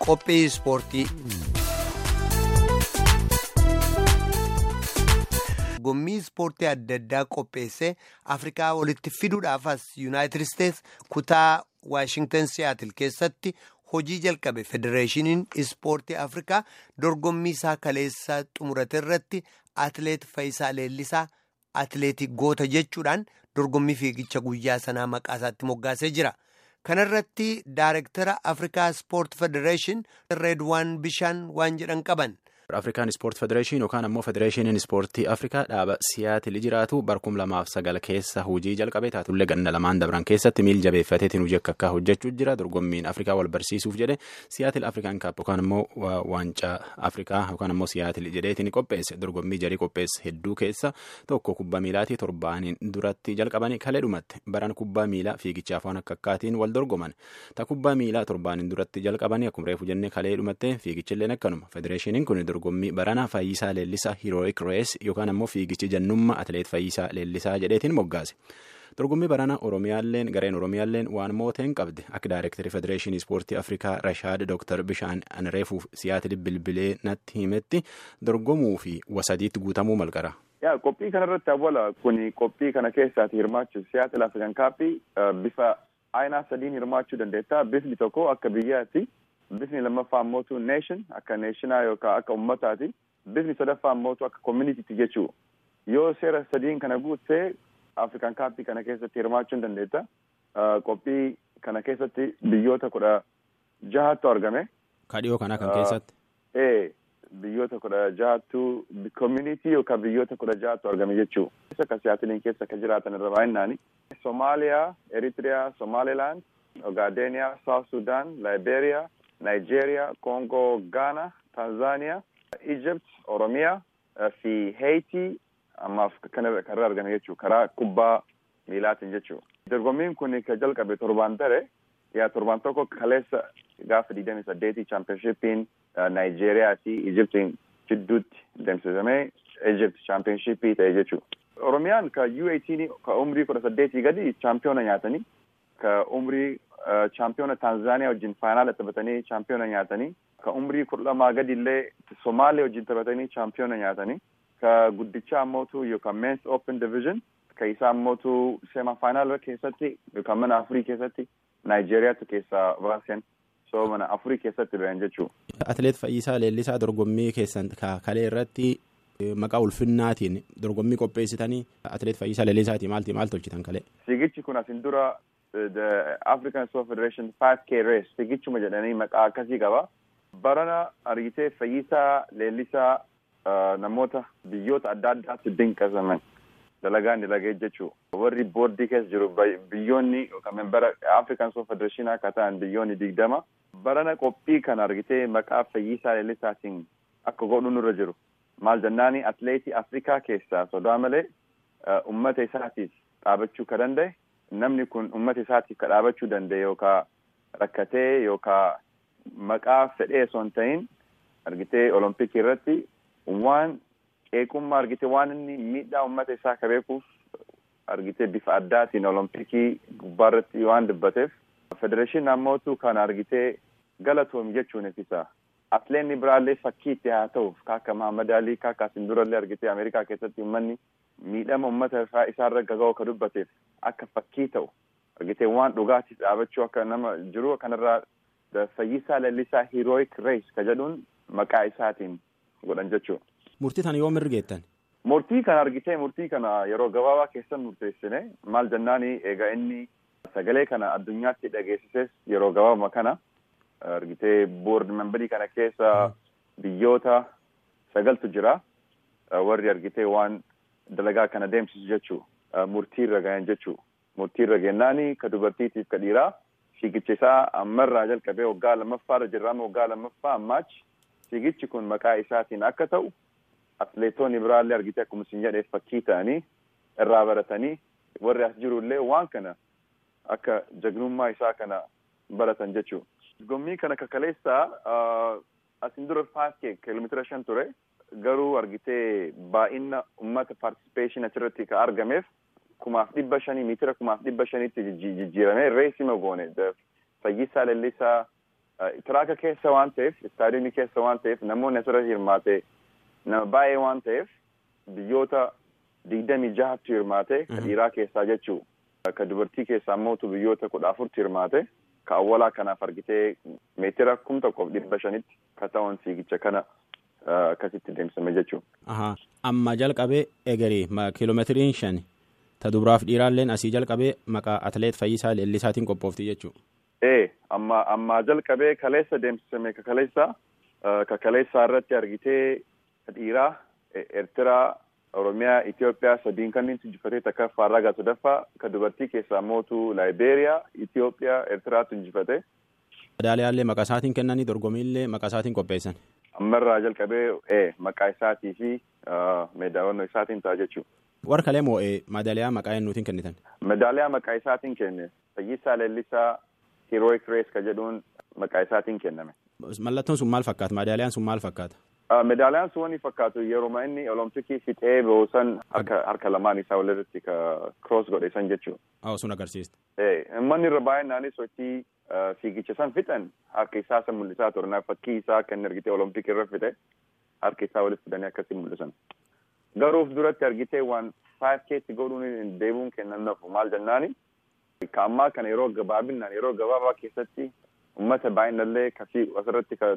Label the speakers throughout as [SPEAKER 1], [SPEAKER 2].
[SPEAKER 1] qophii ispoortii. Gommii ispoortii adda addaa qopheessee Afrikaa walitti fiduudhaaf as Yuunaayitid Isteets kutaa Waashingtan Siyaatil keessatti hojii jalqabe Federeeshiniin Ispoortii Afrikaa dorgommii isaa kaleessaa xumurate irratti Atileet Fayisaa Leellisaa Atileetii goota jechuudhaan dorgommii fiigicha guyyaa sanaa maqaa isaatti moggaasee jira. Kana irratti Daayirektara Afrikaa Ispoort Federeeshin Reedwaan Bishaan waan jedhan qaban.
[SPEAKER 2] Afrikaan Ispoort Federeeshin yookaan ammoo Federeeshiniin Ispoortii Afrikaa dhaaba Siyaatil jiraatu barkum lamaaf sagal keessa hojii jalqabe taatullee ganna lamaan dabran keessatti miil jabeeffateetiin hojii akka akka hojjechuu jira dorgommiin Afrikaa wal barsiisuuf jedhe Siyaatil Afrikaan kaap yookaan ammoo waancaa Afrikaa yookaan ammoo Siyaatil jedheetiin qopheesse dorgommii jarii qopheesse hedduu keessa tokko kubbaa miilaatii torbaaniin duratti jalqabanii kalee dhumatte baran kubbaa miilaa fiigichaaf waan akka akkaatiin wal dorgoman ta kubbaa miilaa torbaaniin duratti jalqabanii akkuma reefu jennee kalee dhumatte fiigichilleen akkanuma federeeshiniin kun dorgommii barana Fayyisaa Leellisaa Heroic Race yookaan ammoo fiigichi jannummaa Atileet Fayyisaa Leellisaa jedheetiin moggaase. Dorgommii barana Oromiyaalleen gareen Oromiyaalleen waan mooteen qabde akka Daayirektarii Federeeshinii Ispoortii Afrikaa Rashaad Dr. Bishaan Anreefuuf Siyaatil Bilbilee natti himetti dorgomuu fi wasadiitti guutamuu malqara.
[SPEAKER 3] Yaa qophii kanarratti awwala kuni qophii kana keessaati hirmaachuuf Siyaatil Afrikaan kaappii bifa aayinaa sadiin hirmaachuu dandeetta. Bifni tokko akka biyyaatti. Bifni lammaffaa ammootu neeshin akka neeshinaa yookaan akka ummataati. Bifni sadaffaa ammootu akka communitytti jechuu yoo seera sadiin kana guuttee Afrikaan kaappii kana keessatti hirmaachuu dandeetta. Qophii kana keessatti biyyoota kudha jahattu argame.
[SPEAKER 2] Kadhiyoo kana kan keessatti.
[SPEAKER 3] Ee biyyoota kudha jahattu community yookaan biyyoota kudha jahattu argame jechuu. Akka siyaatiliin keessa akka jiraatan irra baay'inaani. Somaaliyaa, Eritiriyaa, Somaalilaand, Ogaadeniyaa, South Sudan, Liberia. Nigeria, Congo, Ghana, Tanzania, Egypt, Oromiyaa fi Haiti ammaaf kanarra argame jechuudha. Karaa kubbaa miilaatiin jechuudha. Dorgommiin kun kan jalqabe torbaan dare yaa torbaan tokko kaleessa gaafa digdamii saddeetii chaampiyoonshiippiin Nigeriyaa fi Egyptiin jidduutti deemsifamee Egypt chaampiyoonshiippii ta'e jechuudha. Oromiyaan ka U18 ka umrii kudha saddeetii gadi chaampiyoona nyaatanii ka umrii chaampiyoona Taanzaaniyaa wajjin faayinaala taphatanii chaampiyoona nyaatanii ka umrii kudha lamaa gadi illee Somaaliyaa wajjin taphatanii chaampiyoona nyaatanii ka guddichaa ammootu yookaan Men's Open Division ka isaa ammootu seema faayinaala keessatti yookaan mana afurii keessatti Naayijeriyaatu keessaa baasen so mana afurii keessatti ba'an jechuudha.
[SPEAKER 2] Atileet Fayyisaa Leellisaa dorgommii keessan kalee irratti maqaa ulfinnaatiin dorgommii qopheessitanii atileet Fayyisaa Leellisaatii maalti maal tolchitan kalee?
[SPEAKER 3] Fiigichi kun asin dura the African Sport Federation 5K race fiigichuma jedhanii maqaa akkasii qaba. Barana argitee Fayyisaa Leellisaa namoota biyyoota adda addaatti dinqisaman dalagaan dalagee jechuu warri boordii keessa jiru biyyoonni yookaan membara African Sport Federation akka ta'an biyyoonni digdama. Barana qophii kana argitee maqaa Fayyisaa Leellisaatiin akka godhu nurra jiru. Maal jennaani atileetii Afrikaa keessaa sodaa malee ummata isaatiif dhaabachuu ka danda'e. namni kun ummata isaatiif ka dhaabachuu danda'e yookaan rakkatee yookaan maqaa fedhee osoo hin ta'in argitee olompikii irratti waan qeeqummaa argitee waan inni miidhaa ummata isaa ka beekuuf argitee bifa addaatiin olompikii gubbaa irratti waan dubbateef federeeshinii nammootu kan argitee galatoomi jechuun ifisa. Atileetni biraallee fakkii itti haa ta'uuf kaakka Mahamad Alii kaakka asin durallee argitee Ameerikaa keessatti uummanni miidhama uummata isaarra gaga'u ka dubbateef akka fakkii ta'u argitee waan dhugaatiif dhaabachuu akka nama jiru kanarraa Fayyisaa Leellisaa Heroic Race ka jedhuun maqaa isaatiin godhan jechuudha.
[SPEAKER 2] Murtii kana yoom mirgeettan?
[SPEAKER 3] Murtii kana argitee murtii kana yeroo gabaabaa keessan murteessine maal jennaani egaa inni sagalee kana addunyaatti dhageessises yeroo gabaabaa kana argitee boord membarii kana keessa biyyoota sagaltu jira warri argitee waan dalagaa kana deemsisu jechuu murtii irra gahan jechuu murtii irra gennaani ka dubartiitiif ka dhiiraa fiigicha isaa ammarraa jalqabee waggaa lammaffaarra jirraama waggaa lammaffaa ammaachi fiigichi kun maqaa isaatiin akka ta'u atileetonni biraallee argitee akkuma isin jedheef fakkii ta'anii irraa baratanii warri as jirullee waan kana akka jagnummaa isaa kana baratan jechuu. Dorgommii kana kakaleessaa asin dura faakee kiiloomeetira shan ture garuu argitee baay'ina uummata paartisipeeshin achirratti ka argameef kumaaf dhibba shanii miitira kumaaf dhibba shaniitti jijjiirame reesima goone fayyisaa lallisaa tiraaka keessa waan ta'eef istaadiyoomii keessa waan ta'eef namoonni asirratti hirmaate nama baay'ee waan ta'eef biyyoota digdamii jahatti hirmaate ka dhiiraa keessaa jechuu ka dubartii keessaa mootu biyyoota kudha afurti hirmaate ka awwalaa kanaaf argitee meetira kum tokkoof dhibba shanitti ka ta'an fiigicha kana akkasitti deemsifame jechuu.
[SPEAKER 2] Amma jalqabee egerii kiiloomeetiriin shan ta dubaraaf dhiiraalleen asii jalqabee maqaa atleet Fayyisaa Leellisaatiin qophoofti jechuudha.
[SPEAKER 3] Ee amma amma jalqabee kaleessa deemsifame ka kaleessa ka kaleessaa irratti argitee dhiiraa Eertiraa Oromiyaa Itoophiyaa sadiin kanneen injifatee takka faarragaa sadaffaa ka dubartii keessaa mootu Laayibeeriyaa Itoophiyaa Eertiraatu injifate.
[SPEAKER 2] Madaaliyaallee maqaa isaatiin kennanii dorgommiillee maqaa isaatiin qopheessan.
[SPEAKER 3] Ammarraa jalqabee ee maqaa isaatii fi meedaawwannoo isaatiin ta'a jechuudha.
[SPEAKER 2] Warra kalee moo madaaliyaa maqaa eenyuutiin kennitan?
[SPEAKER 3] Madaaliyaa maqaa isaatiin kenne Fayyisaa Leellisaa Heroic Race ka jedhuun maqaa isaatiin kenname.
[SPEAKER 2] Mallattoon sun maal fakkaata? Madaaliyaan sun maal fakkaata?
[SPEAKER 3] Medaaliyaan sun wani fakkaatu yeroo inni olompikii fixee boosan harka lamaan isaa walirratti ka cross godhe san jechuudha.
[SPEAKER 2] Haa sun agarsiista.
[SPEAKER 3] Manni irra baay'inaan sochii fiigicha san fixan harka isaa san mul'isaa turan fakkii isaa kan argitee olompikii irra fixe harka isaa walitti fidanii akkasii mul'isan. Garuuf duratti argitee waan 5K'tti godhuun deemuun kennannaaf maal jennaani ka ammaa kana yeroo gabaabinaan yeroo gabaabaa keessatti uummata baay'inallee kasii asirratti ka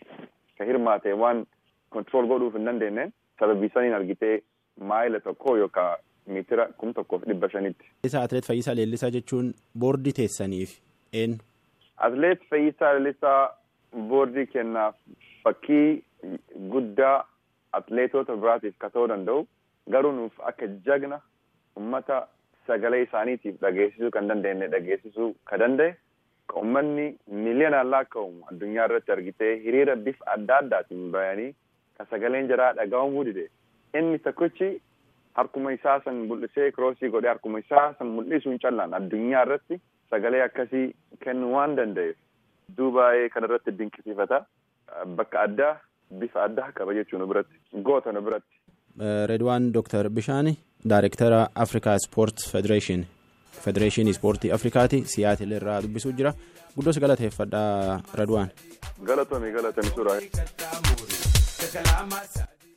[SPEAKER 3] ka hirmaate waan kontirool godhuuf hin dandeenye sababii saniin argitee maayila tokko yookaan meetira kum tokkoof dhibba shanitti.
[SPEAKER 2] Isa atleet Fayyisaa Leellisaa jechuun boordii teessaniif eenyu?
[SPEAKER 3] Atleet Fayyisaa Leellisaa boordii kennaaf fakkii guddaa atleetota biraatiif ka ta'uu danda'u garuu nuuf akka jagna ummata sagalee isaaniitiif dhageessisuu kan dandeenye dhageessisuu ka danda'e uummanni miiliyoonaan lakkaa'amu addunyaa irratti argitee hiriira bifa adda addaatiin bayanii ka sagaleen jaraa dhaga'amuu dide inni tokkichi harkuma isaa san mul'isee kiroosii godhee harkuma isaa san mul'isuun callaan addunyaa irratti sagalee akkasii kennuu waan danda'eef duubaa'ee kana irratti dinqisiifata bakka addaa bifa addaa qaba jechuun biratti goota nu biratti.
[SPEAKER 2] Redwaan Dooktar Bishaani Daayirektara Afrikaa Ispoort Federeeshin. Federeeshinii Ispoortii Afrikaati Siyaatil irraa dubbisuu jira. Guddoos galateeffadha Radwaan.
[SPEAKER 3] Galatoomi galatoomi suuraa.